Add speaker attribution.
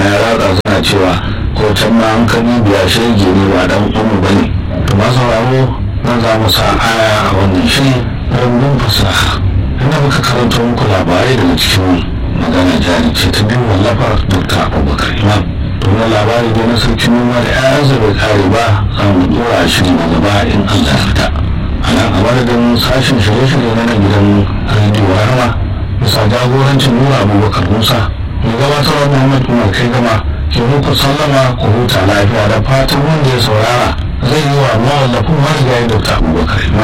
Speaker 1: ya ratsa suna cewa ko can ma an kani biya shege ne ba dan umu bane to ba sauraro nan za mu sa aya a wannan shiri rumbun fasaha inda muka karanto muku labarai daga cikin magana jari ce ta biyu wallafar dr abubakar imam to na labari da na sarki noma da 'ya'yansa bai kare ba za mu dora shiri na gaba in allah ya fita a nan a madadin sashen shirye-shirye na nan gidan rediyo rahama bisa jagorancin nura abubakar musa mai gabatarwa muhammad umar kai gama ke muku sallama ku huta lafiya da fatan wanda ya saurara zai yi wa mawallafin marigayi dr abubakar imam